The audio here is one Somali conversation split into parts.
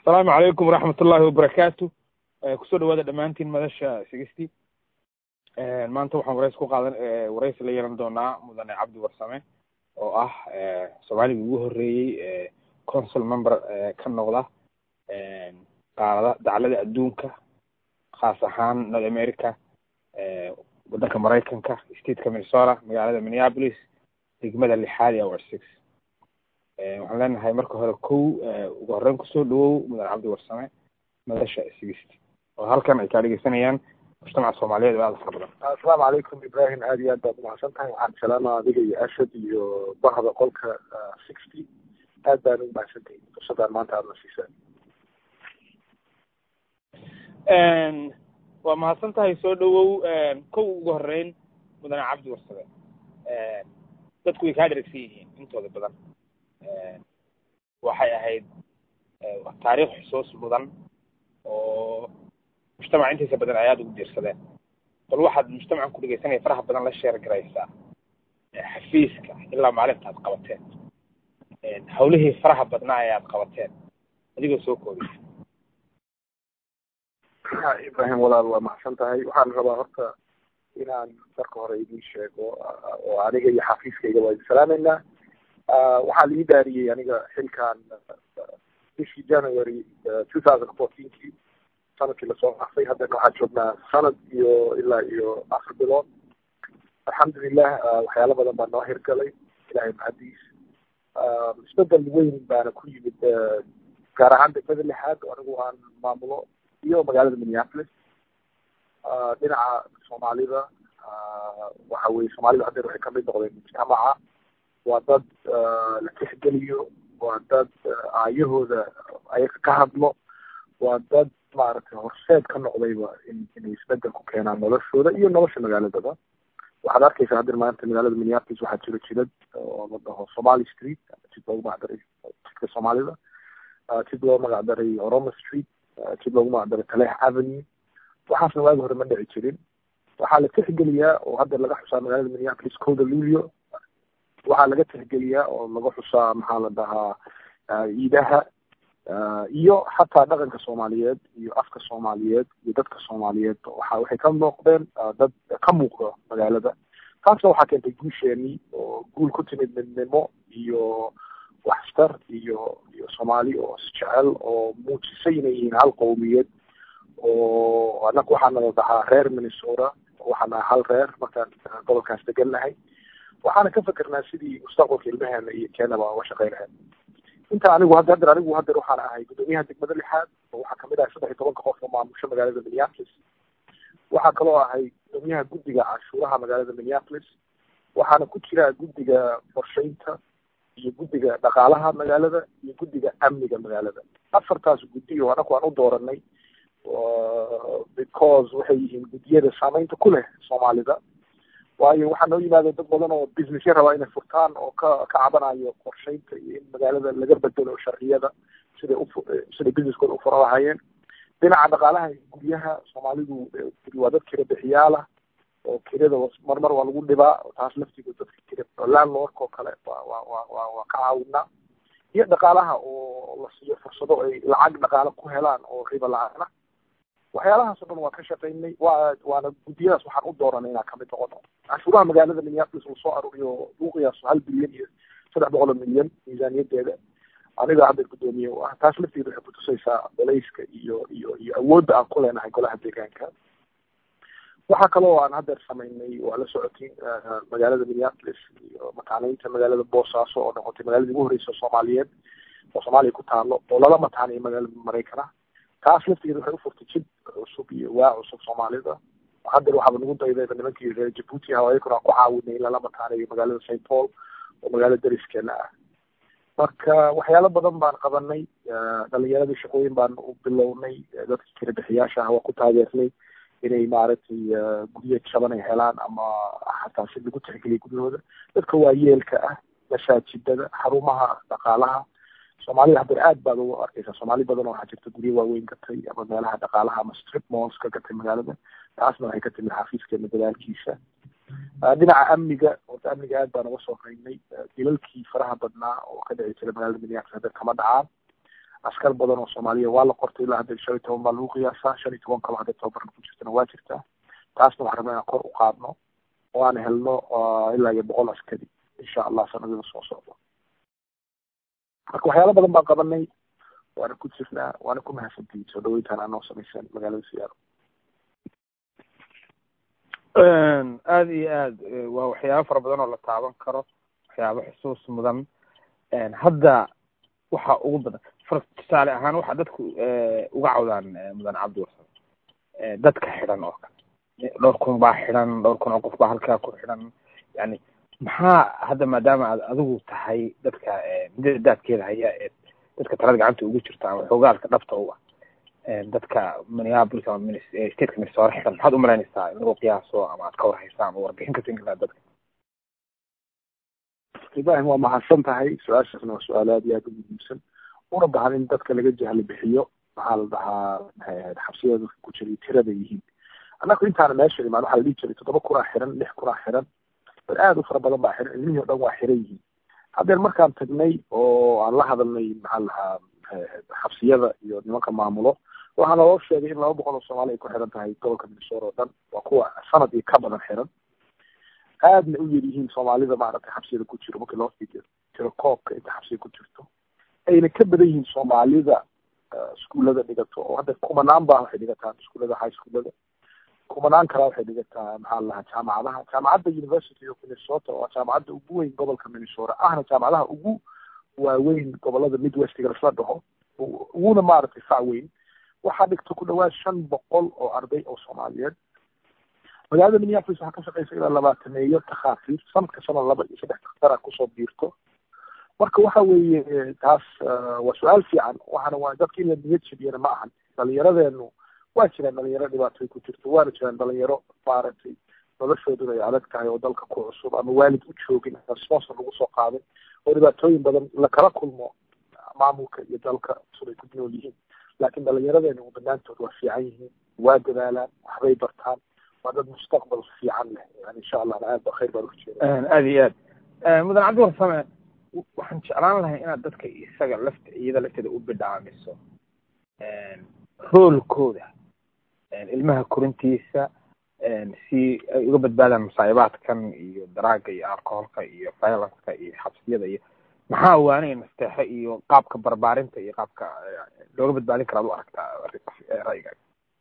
asalaamu calaykum waraxmat ullahi wabarakaatu kusoo dhawaada dhammaantiin madasha sigisty maanta waxaan waraysi ku qaadan waraysi la yeelan doonaa mudane cabdi warsame oo ah soomaaligii ugu horreeyey consul member ka noqda qaarada daclada adduunka khaas ahaan north america waddanka maraykanka stateka minnesota magaalada minneapolis degmada lixaad ee hour six waxaan leenahay marka hore kow ugu horreyn kusoo dhawow mudane cabdi warsame madasha sigisty oo halkan ay kaa dhegeysanayaan mujtamaca soomaaliyeed oo aada fara badan asalaamu calaykum ibrahim aad iyo aad baad umahadsan tahay waxaan salaama adiga iyo ashad iyo bahda qolka sixty aad baan ugu mahadsan tahay fursadaan maanta aada na siisa waa mahadsan tahay soo dhawow kow ugu horreyn mudane cabdi warsame dadku way kaa dheragsan yihiin intooda badan waxay ahayd taariikh xusuus mudan oo mujtamaca intiisa badan ay aada ugu diirsadeen bal waxaad mujtamacan ku dhegeysanaya faraha badan la sheer garaysaa xafiiska ilaa maalinta aad qabateen hawlihii faraha badnaa ee aad qabateen adigoo soo koobaya ibrahim walaal waa mahadsan tahay waxaan rabaa horta inaan marka hore idin sheego oo aniga iyo xafiiskayga waa idin salaameynaa waxaa la ii daariyey aniga xilkan bishii january two thousand fourteenkii sanadkii lasoo dhaafay haddana waxaan joognaa sanad iyo ilaa iyo afar bilood alxamdulilah waxyaalo badan baa noo hirgalay ilahay mahadiis isbedel weyn baana ku yimid gaar ahaan degmada lixaad oo anigu aan maamulo iyo magaalada minneapolis dhinaca soomaalida waxa weye soomaalida haddeer waxay kamid noqdeen mujtamaca waa dad la tixgeliyo waa dad aayahooda ayaga ka hadlo waa dad maaragtay horseed ka noqdayba in inay isbedel ku keenaan noloshooda iyo nolosha magaaladaba waxaad arkaysaa haddeer maanta magaalada minneapolis waxaa jiro jidad oo la dhaho somali street jid loogu magacdaray jidka soomaalida jid loo magacdaray oroma street jid loogu magacdaray taleex avenue waxaasna waagi hore ma dhici jirin waxaa la tixgeliyaa oo hadda laga xusaa magaalada minneapolis coda lulio waxaa laga tixgeliyaa oo laga xusaa maxaa la dhahaa ciidaha iyo xataa dhaqanka soomaaliyeed iyo afka soomaaliyeed iyo dadka soomaaliyeed waxa waxay ka muuqdeen dad ka muuqda magaalada taasna waxaa keentay guusheenii oo guul ku timid midnimo iyo waxstar iyo iyo soomaali oo isjecel oo muujisay inay yihiin hal qowmiyad oo annaga waxaana la dhahaa reer minnesota waxaa nahay hal reer markaan gobolkaas degan nahay waxaana ka fikernaa sidii mustaqbalka ilmaheena iyo keenaba uga shaqeyn lahayd inta anigu hadda haddeer anigu haddeer waxaan ahay guddoomiyaha degmada lixaad oo waxaa kamid ahay saddex iyo tobanka qof oo maamusho magaalada minneapolis waxaa kaloo ahay guddoomiyaha guddiga canshuuraha magaalada minneapolis waxaana ku jira guddiga qorsheynta iyo guddiga dhaqaalaha magaalada iyo guddiga amniga magaalada afartaas guddi oo anaku aan u dooranay because waxay yihiin guddiyada saameynta ku leh soomaalida waayo waxaa noo yimaada dad badan oo businessya rabaa inay furtaan oo ka ka cabanayo qorsheynta iyo in magaalada laga bedelo sharciyada siday u siday businesskooda ufura lahaayeen dhinaca dhaqaalaha guryaha soomaalidu waa dad kira bixiyaalah oo kirada marmar waa lagu dhibaa taas laftigood dadka kira landlordka oo kale waa waa waa waa waa ka caawinaa iyo dhaqaalaha oo la siiyo fursado ay lacag dhaqaale ku helaan oo riba la-aana waxyaalahaas o dhan waa ka shaqaynay waa waana guddiyadaas waxaan u dooranay inaan kamid noqono canshuuraha magaalada minneapolis uu soo aruuriyo lagu qiyaaso hal bilyan iyo saddex boqol oo milyan miisaaniyadeeda aniga hadda guddoomiye u ah taas lafteeda waxay kutusaysaa bolayska iyo iyo iyo awoodda aan ku leenahay golaha deegaanka waxaa kaloo aan haddeer samaynay waa la socotiin magaalada minneapolis iyo mataaneynta magaalada boosaaso oo noqotay magaaladii ugu horreysa soomaaliyeed oo soomaaliya ku taalo oo lala mataaneyo magaalada maraykana taas laftigeeda waxay ufurtay jid cusub iyo waa cusub soomaalida haddeer waxaaba nagu daydayba nimankii reer jabuuti ah ayakuna aan ku caawinay in lala mataaneeyo magaalada st paul oo magaalo dariskeena ah marka waxyaalo badan baan qabanay dhalinyaradii shaqooyin baan u bilownay dadkii kala bixiyaasha ah waa ku taageernay inay maaragtay guryo jaban ay helaan ama xataa si lagu tixgeliya guryahooda dadka waayeelka ah masaajidada xarumaha dhaqaalaha soomaalida haddeer aad baad ugu arkeysaa soomaali badan oo waxaa jirta guryo waaweyn gatay ama meelaha dhaqaalaha ama strip malls ka gatay magaalada taasna waxay ka timid xafiiskeena dadaalkiisa dhinaca amniga horta amniga aad baan uga soo qaynay dilalkii faraha badnaa oo ka dhici jiray magaalada minneapolis haddeer kama dhacaan askar badan oo soomaaliya waa la qortay ilaa hadda shan iyo toban baa lagu qiyaasaa shan iyo toban kalo hadda tababarna ku jirtana waa jirtaa taasna waxaan rabnaa inaan kor u qaadno oo aan helno ilaa iyo boqol askari insha allah sanadada soo socdo marka waxyaalo badan baan qabanay waana ku jirnaa waana ku mahadsantihiin soo dhaweyntaan aa noo samayseen magaalada siyaaro aada iyo aad waa waxyaabo fara badan oo la taaban karo waxyaabo xusuus mudan hadda waxa ugu badan far tusaale ahaan waxa dadku uga cawdaan mudan cabdi warsan dadka xidhan oo kale dhowr kun baa xidhan dhowr kun oo qof baa halkaa ku xidhan yani maxaa hadda maadaama aad adigu tahay dadka midada daadkeeda haya ee dadka talada gacanta ugu jirta ama xoogaalka dhabta u ah dadka minneapolis ama stateka minnesota xiran maxaad umalaynaysaa in lagu qiyaaso ama aad ka warhaysaa ama warbixin ka siin dadka ibrahim waa mahadsan tahay su-aashaasna waa su-aal aad iyo aad u muhiimsan una bahan in dadka laga jahli bixiyo maxaa la dhahaa xabsiyada dadka ku jiray tirada yihiin annaku intaana meesha imaan waxaa la dhihi jiray toddoba kunaa xiran lix kunaa xiran bal aad u fara badan baa xiran ilmihii o dhan waa xiran yihiin haddeen markaan tagnay oo aan la hadalnay maxaa la dhahaa xabsiyada iyo nimanka maamulo waxaa naloo sheegay in laba boqol oo soomaali ay ku xiran tahay gobolka minnesota oo dhan waa kuwa sanad iyo ka badan xiran aadna u yar yihiin soomaalida maaragtay xabsiyada ku jiro markii loo fiiriyo tiro koobka inta xabsiya ku jirto ayna ka badan yihiin soomaalida iskuullada dhigato oo hadda kumanaan baa waxay dhigataa iskuullada high schoolada kumanaan kalaa waxay dhigataa maxaa la dhahaa jaamacadaha jaamacadda university of minnesota waa jaamacadda ugu weyn gobolka minnesota ahna jaamacadaha ugu waaweyn gobolada midwestiga lasla dhaho uguna maaragtay fac weyn waxaa dhigta ku dhawaad shan boqol oo arday oo soomaaliyeed magaalada minneapolis waxaa ka shaqeysa ilaa labaatameeyo takhaatiir sanadka sana laba iyo saddex daktara kusoo biirto marka waxa weeye taas waa su-aal fiican waxaana waa dadka in la niyad jabiyana ma ahan dhalinyaradeenu waa jiraan dhalinyaro dhibaatay ku jirto waana jiraan dhalinyaro maaragtay noloshooduna ay adag tahay oo dalka ku cusub ama waalid u joogin sponsor lagu soo qaaday oo dhibaatooyin badan lakala kulmo maamulka iyo dalka cusub ay ku nool yihiin laakiin dhalinyaradeenu banaantood waa fiican yihiin waa dadaalaan waxbay bartaan waa dad mustaqbal fiican leh yani insha allah aad ba khayr baan uka jeeda aada iyo aad mudan cabdi warsame waxaan jeclaan lahay inaad dadka isaga lafta iyada lafteeda u bidhaamiso roolkooda ilmaha korintiisa si ay uga badbaadaan masaa'ibaadkan iyo daraaga iyo alcoholka iyo violenceka iyo xabsiyada iyo maxaa waanay nasteexe iyo qaabka barbaarinta iyo qaabka looga badbaadin karaad u aragtaa ra'yigaaga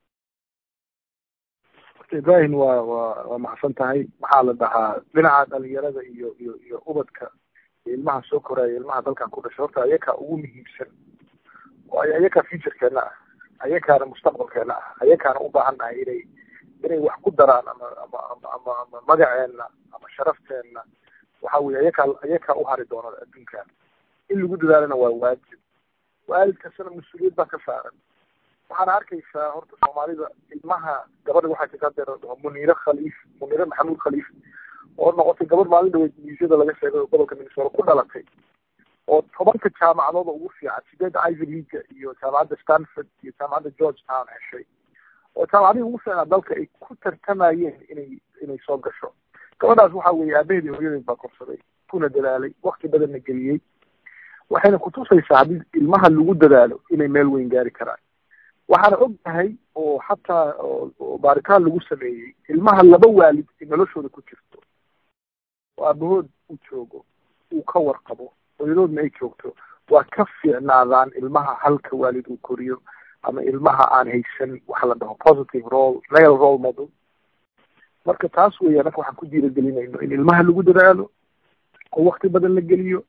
ibrahim waa waa waa maxsan tahay maxaa la dhahaa dhinaca dhalinyarada iyo iyo iyo ubadka ilmaha soo koraya ilmaha dalkan ku dhashay horta ayakaa ugu muhiimsan waayo ayakaa futurekeena ah ayakaana mustaqbalkeena ah ayakaana u baahan nahay inay inay wax ku daraan ama ama ama ama ama magaceena ama sharafteena waxa weye ayakaa ayakaa u hari doona adduunkan in lagu dadaalana waa waajib waalid kastana mas-uuliyad baa ka saaran waxaana arkaysaa horta soomaalida ilmaha gabadha waxaa jirta hadeer dhaho muniire khaliif muniire maxamuud khaliif oo noqotay gabadh maalin dhaweyd miisyada laga sheegay oo gobolka minnesota ku dhalatay oo tobanka jaamacadooda ugu fiican sideedda ivy leaga iyo jaamacadda stanford iyo jaamacadda george town heshay oo jaamacadihii ugu fiicnaa dalka ay ku tartamayeen inay inay soo gasho gabadhaas waxa weeye aabaheed iyo hooyadeed baa korsaday kuna dadaalay wakti badanna geliyey waxayna kutusaysaa haddii ilmaha lagu dadaalo inay meel weyn gaari karaan waxaana og tahay oo xataa oo baaritaan lagu sameeyey ilmaha laba waalid ay noloshooda ku jirto oo aabahood uu joogo uu ka warqabo hooyadoodna ay joogto waa ka fiicnaadaan ilmaha halka waalid uu koriyo ama ilmaha aan haysan waxa la dhaho positive role male role model marka taas weeye anaka waxaan ku diiragelinayno in ilmaha lagu dadaalo oo wakti badan la geliyo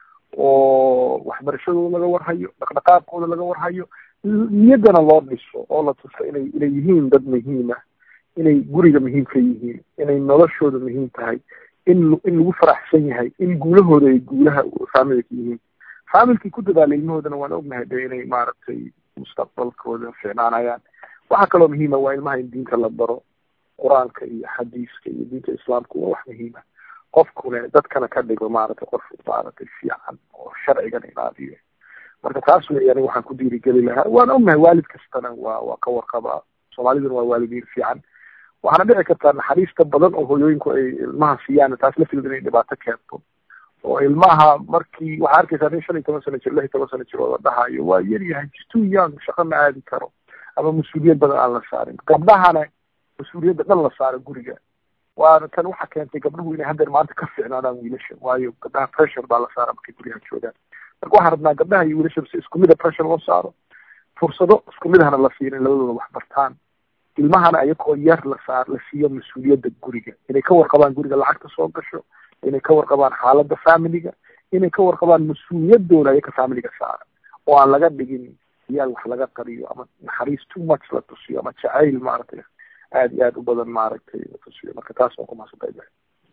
oo waxbarashadooda laga warhayo dhaqdhaqaaqooda laga warhayo niyaddana loo dhiso oo la tuso inay inay yihiin dad muhiima inay guriga muhiim ka yihiin inay noloshooda muhiim tahay in in lagu faraxsan yahay in guulahooda ay guulaha faamilka yihiin faamilkii ku dadaala ilmahoodana waan ognahay de inay maaragtay mustaqbalkooda fiicnaanayaan waxaa kaloo muhiima waa ilmaha in diinta la baro qur-aanka iyo xadiiska iyo diinta islaamka waa wax muhiima qofkune dadkana ka dhigo maaragtay qof maaragtay fiican oo sharcigan ilaaliyo marka taas wey aniga waxaan ku dhiirigeli lahaa waan ognahay waalid kastana waa waa ka warqabaa soomaaliduna waa waalidiin fiican waxaana dhici kartaa naxariista badan oo hooyooyinku ay ilmaha siiyaan taas lafteeda inay dhibaato keento oo ilmaha markii waxaa arkaysaa nin shan iyo toban sano jir lix iyo toban sano jir oo la dhahayo waa yar yahay too young shaqo ma aadi karo ama mas-uuliyad badan aan la saarin gabdhahana mas-uuliyadda dhan la saaro guriga waana tan waxa keentay gabdhuhu inay haddeer maanta ka fiicnaadaan wiilasha waayo gabdhaha pressure baa la saara markay guryaha joogaan marka waxaan rabnaa gabdhaha iyo wiilasha si isku mida pressure loo saaro fursado isku midahana la siiyo in labadooda wax bartaan ilmahana ayagoo yar la saar la siiyo mas-uuliyadda guriga inay ka warqabaan guriga lacagta soo gasho inay ka warqabaan xaaladda familiga inay ka warqabaan mas-uuliyadooda ayaga familiga saara oo aan laga dhigin iyaal wax laga qariyo ama naxariis too much la tusiyo ama jacayl maaragtay aada iyo aada u badan maaragtay la tusiyo marka taas waan ku mahadsantahay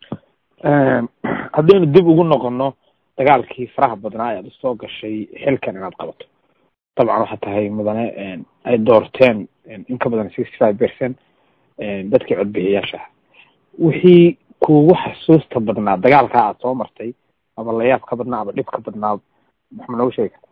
haddaynu dib ugu noqono dagaalkii faraha badnaa ayaad usoo gashay xilkan inaad qabato dabcan waxaa tahay mudane ay doorteen in ka badan sixty five percent dadkii codbixiyaasha ah wixii kuugu xasuusta badnaa dagaalkaa aad soo martay ama layaab ka badnaa ama dhib ka badnaa maxma noogu sheegi karta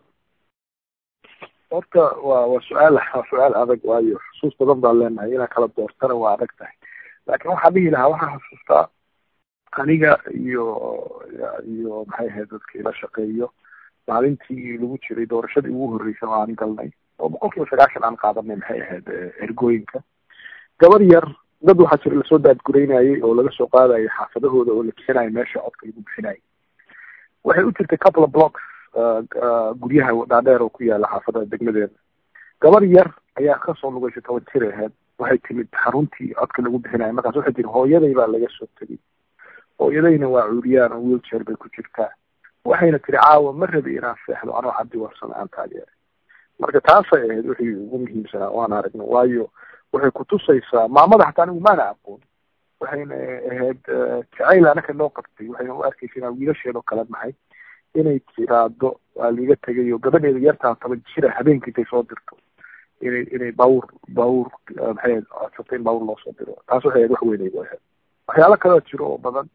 horta waa waa su-aal waa su-aal adag waayo xusuus badan baan leenahay inaa kala doortana waa adag tahay laakiin waxaan dhihi lahaa waxaan xusuustaa aniga iyo iyo maxay ahayd dadka ila shaqeeyo maalintii lagu jiray doorashadii ugu horreysay oo aan galnay oo boqol kiiba sagaashan aan qaadanay maxay ahayd ergooyinka gabar yar dad waxaa jira lasoo daadgureynayay oo laga soo qaadayay xaafadahooda oo la bixinayo meesha codka lagu bixinayo waxay u jirtay couple of blocks guryaha dhaadheer oo ku yaala xaafadaha degmadeeda gabar yar ayaa kasoo lugaysay toban jir aheyd waxay timid xaruntii codka lagu bixinayo markaas waxay tiri hooyaday baa laga soo tegay hooyadayna waa cuuriyaan oo wheelchair bay ku jirtaa waxayna tiri caawa ma rabi inaan seexdo anoo cabdi warsame aan taageeray marka taasay ahayd wixii ugu muhiimsanaa waan aragno waayo waxay kutusaysaa maamada xataa anigu maana aqoon waxayna ahayd jacayl anaka noo qabtay waxayna u arkaysa inaan wiilasheedoo kale nahay inay tiraado waa liiga tegay oo gabadheeda yartaa toban jira habeenkii intay soo dirto inay inay bawr bawr maxay ahayd codsato in bawr loo soo diro taas waxay ahayd wax weynay bu ahayd waxyaalo kaloo jiro oo badan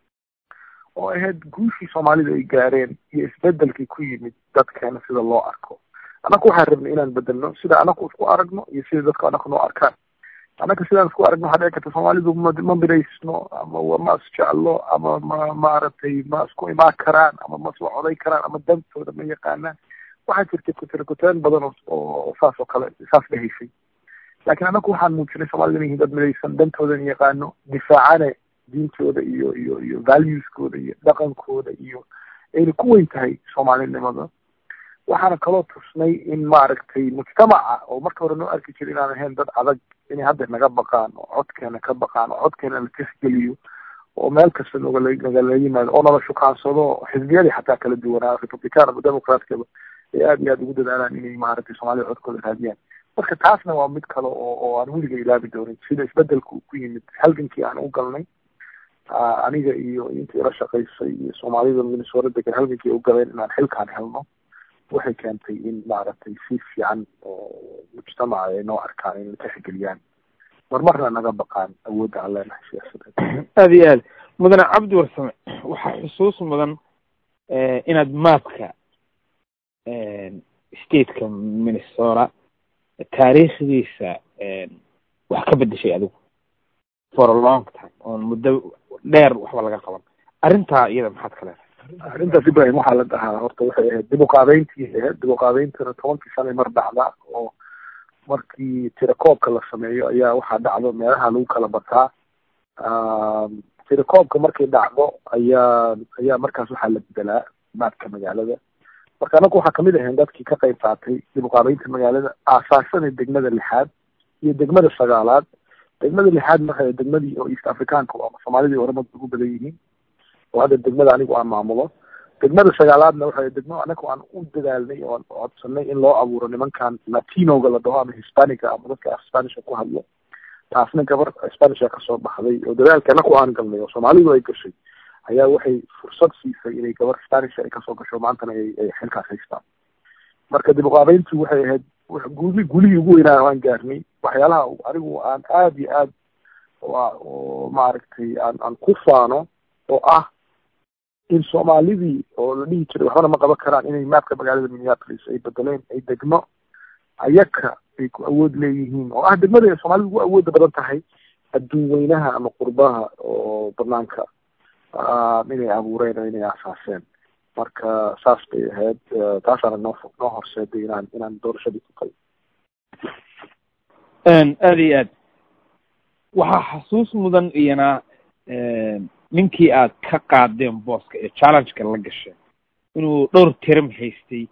oo ahayd guushii soomaalida ay gaareen iyo isbedelkii ku yimid dadkeena sida loo arko annaku waxaan rabnay inaan bedelno sida anaku isku aragno iyo sida dadka anaku noo arkaan annaka sidaan isku aragno waxaa dhici karta soomaalidu ma ma biraysno ama ma isjeclo ama ma maaragtay ma isku imaan karaan ama ma isla coday karaan ama dantooda ma yaqaanaan waxaa jirtay kutirikuteen badan oo saas oo kale saas dhahaysay laakiin annaku waxaan muujinay soomaalida inay yihiin dad midaysan dantoodan yaqaano difaacane diintooda iyo iyo iyo valueskooda iyo dhaqankooda iyo ayna ku weyn tahay soomaalinimada waxaana kaloo tusnay in maaragtay mujtamaca oo marka hore noo arki jira inaan ahayn dad adag inay hadda naga baqaan oo codkeena ka baqaan oo codkeena la tixgeliyo oo meel kasta nogala nagala yimaado oo nala shukaansado xisbiyadii xataa kala duwanaa republican ama democratkaba ay aada iyo aada ugu dadaalaan inay maaragtay soomaalida codkooda raadiyaan marka taasna waa mid kale oo oo aan weliga ilaabi doonin sida isbedelku ku yimid halgankii aan u galnay aniga iyo intii ila shaqaysay iyo soomaalida minnesota degan halgankii u galeen inaan xilkaan helno waxay keentay in maaragtay si fiican oo mujtamaca ay noo arkaan in la tixgeliyaan marmarna naga baqaan awoodda aan leenahay siyaasadeed aada iyo aad mudane cabdi warsame waxaa xusuus mudan inaad maapka stateka minnesota taariikhdiisa wax ka bedeshay adigu for a long time oon muddo dheer waxba laga qaban arrintaa iyada maxaad ka leedahay arrintaas ibrahim waxaa la dhahaa horta waxay ahayd dib uqaabeyntii ahayd dib uqaabeyntana tobankii sanay mar dhacda oo markii tirakoobka la sameeyo ayaa waxaa dhacdo meelaha lagu kala bataa tirakoobka markay dhacdo ayaa ayaa markaas waxaa la bedelaa maadka magaalada marka anagu waxaa kamid ahayn dadkii ka qayb qaatay dib uqaabeynta magaalada aasaasada degmada lixaad iyo degmada sagaalaad degmada lixaad marka degmadii oo east africaanka oo soomaalidii oramada ugu badan yihiin oo hadda degmada anigu aan maamulo degmada sagaalaadna waxay degmo anagu aan u dadaalnay oo aan codsanay in loo abuuro nimankan latinoga la dhaho ama hispanica ama dadka spanishka ku hadlo taasna gabar spanisha kasoo baxday oo dadaalka anagu aan galnay oo soomaalidu ay gashay ayaa waxay fursad siisay inay gabar spanisha ay kasoo gasho maantana ay ay xilkaas haystaan marka dib uqaabeyntu waxay ahayd guli gulihii ugu weynaa aan gaarnay waxyaalaha anigu aan aada iyo aad oo maaragtay aan aan ku faano oo ah in soomaalidii oo la dhihi jiray waxbana ma qaban karaan inay maapka magaalada minneapolis ay bedeleen ay degmo ayaka ay ku awood leeyihiin oo ah degmada ay soomaalida ugu awooda badan tahay adduun weynaha ama qurbaha oo banaanka inay abuureen oo inay asaaseen marka saas bay ahayd taasaana noo noo horseeday inaan inaan doorashadii ku qalo aada iyo aad waxaa xasuus mudan iyana ninkii aad ka qaadeen booska ee challengeka la gasheen inuu dhowr term haystay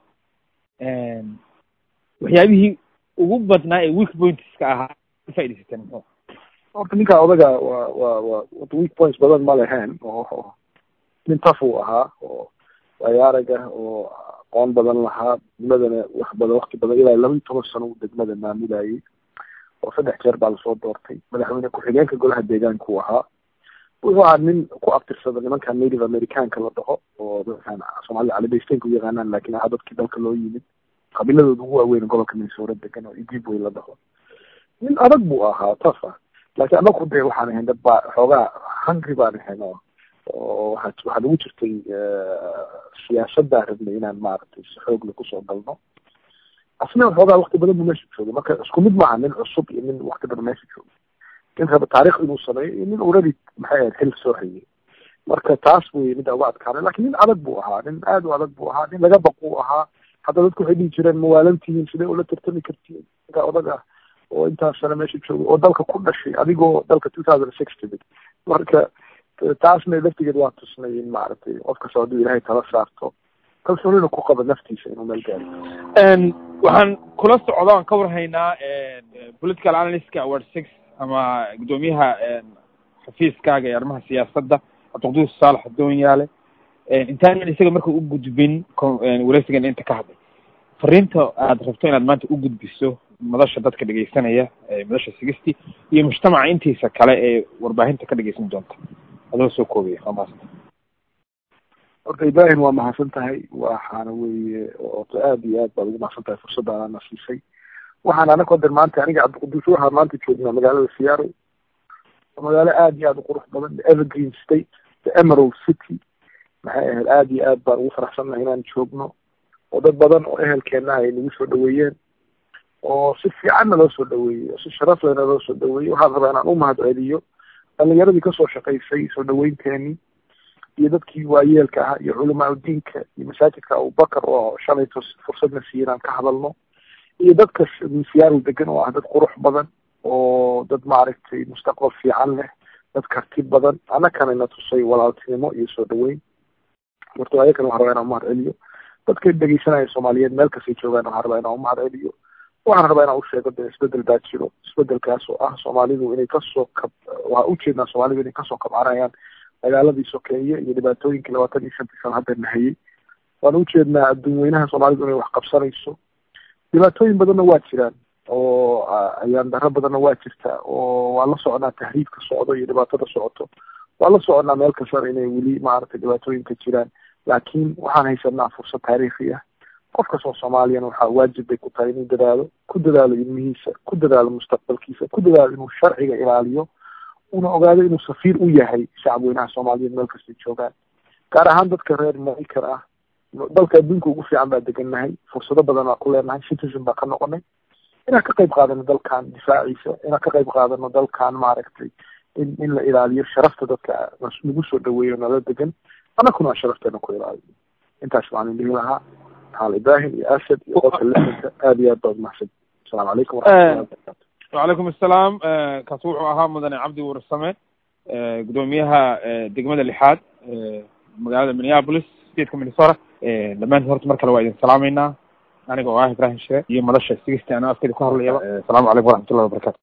waxyaabihii ugu badnaa ee weak pointska ahaa ka faaidaysateen muxuu horta ninkaa odaga waa waa waa wata weak points badan ma leheen oo nin taf uu ahaa oo wayaaraga oo aqoon badan lahaa degmadana wax badan wakti badan ilaa laba iyo toban sano uu degmada maamulayay oo saddex jeer baa lasoo doortay madaxweyne ku-xigeenka golaha deegaanka uu ahaa wuxuu ahaa nin ku abtirsada nimankan native americanka la dhaho oo dadkan soomaalida calibaysteynka u yaqaanaan laakiin ahaa dadkii dalka loo yimid qabiiladooda ugu waaweyn gobolka minnesota degan oo igibway la dhaho nin adag buu ahaa taf ah laakiin anaku dee waxaan ahayn dad baa xoogaa hungry baan ahayn oo oo waxaa waxaa nagu jirtay siyaasaddaa rabnay inaan maaragtay si xoogle kusoo galno asna waxoogaa wakti badan buu meesha joogay marka isku mid maaha nin cusub iyo nin wakti badan meesha joogay nin raba taarikh inuu sameeyo iyo nin already maxay ahayd xil soo hayay marka taas wey midda uga adkaanay lakin nin adag buu ahaa nin aad u adag buu ahaa nin laga baquu ahaa hadda dadku waxay dhihi jireen mawaalantihiin sidee ula tartami kartiin ninka odag ah oo intaas sano meesha joogay oo dalka ku dhashay adigoo dalka two thousand six timid marka taasna laftigeed waa tusnay in maaragtay qof kasta hadduu ilaahay tala saarto kalsoonina ku qaba naftiisa inuu meel gaaro waxaan kula socda aan ka warhaynaa political analystka award six ama guddoomiyaha xafiiskaaga ee arrimaha siyaasadda cabdiqaduus saalax doonyaale intaanan isaga marka u gudbin wareysigan inta ka hadlay fariinta aad rabto inaad maanta u gudbiso madasha dadka dhegeysanaya madasha sigisty iyo mujtamaca intiisa kale ee warbaahinta ka dhegeysan doonta adoo soo koobaya waa mahadsan horta ibrahim waa mahadsan tahay waxaana weeye orta aada iyo aad baad ugu mahadsan tahay fursadda ana siisay waxaan anaka der maanta aniga cabdiquduus waxaa maanta joognaa magaalada seattle magaalo aada iyo aada u qurux badan the evergreen state the emerald city maxay ahayd aada iyo aad baan ugu faraxsannahay inaan joogno oo dad badan oo ehelkeenna ay nagu soo dhaweeyeen oo si fiicanna loo soo dhaweeyey oo si sharaf lehna loo soo dhaweeyey waxaan rabaa inaan u mahad celiyo dhalinyaradii kasoo shaqaysay soo dhaweynteeni iyo dadkii waayeelka ahaa iyo culamaa udiinka iyo masaajidka abubakar oo shalayto fursadna siiya inaan ka hadalno iyo dadka seattle degan oo ah dad qurux badan oo dad maaragtay mustaqbal fiican leh dad karti badan annakana na tusay walaaltinimo iyo soo dhaweyn horta ayakana waxaan rabaa inaan umahad celiyo dadka dhegeysanaya soomaaliyeed meel kastay joogaan waxaan rabaa inaan umahad celiyo waxaan rabaa inaan usheego de isbedel baa jiro isbedelkaas oo ah soomaalidu inay kasoo kab waa ujeednaa soomaalidu inay kasoo kabcanayaan dagaaladii sokeeye iyo dhibaatooyinkii labaatan iyo shantii sano hadda nahayey waan ujeednaa adduun weynaha soomaalidu inay wax qabsanayso dhibaatooyin badanna waa jiraan oo ayaan daro badanna waa jirta oo waan la soconaa tahriibka socdo iyo dhibaatada socoto waan la soconaa meel kastana inay weli maaragtay dhibaatooyinka jiraan laakiin waxaan haysanaa fursad taariikhi ah qof kastoo soomaaliyana waxaa waajib bay ku tahay inuu dadaalo ku dadaalo ilmihiisa ku dadaalo mustaqbalkiisa ku dadaalo inuu sharciga ilaaliyo una ogaado inuu safiir u yahay shacab weynaha soomaaliyeed meel kastay joogaan gaar ahaan dadka reer maraykan ah dalka adduunka ugu fiican baa degannahay fursado badan baa ku leenahay citizen baa ka noqonay inaan ka qayb qaadano dalkan difaaciisa inaan ka qayb qaadano dalkan maaragtay in in la ilaaliyo sharafta dadka nagu soo dhaweeyo nala degan annakuna aan sharafteena ku ilaaliyo intaas waan dhihi lahaa maxamed ibrahim iyo asad iyo qofka lisanka aada iyo aad baad mahadsan asalamu calaykum waraxmatullahi wabarakatu wacalaykum assalaam kaasi wuxuu ahaa mudane cabdi warsame guddoomiyaha degmada lixaad magaalada minneapolis stateka minnesota dhammaantiin horta mar kale waa idin salaameynaa aniga oo ah ibrahim shire iyo madasha sigistii anoo afkeeda ku hadlayaba asalaamu calaykum waraxmatullahi wabarakatu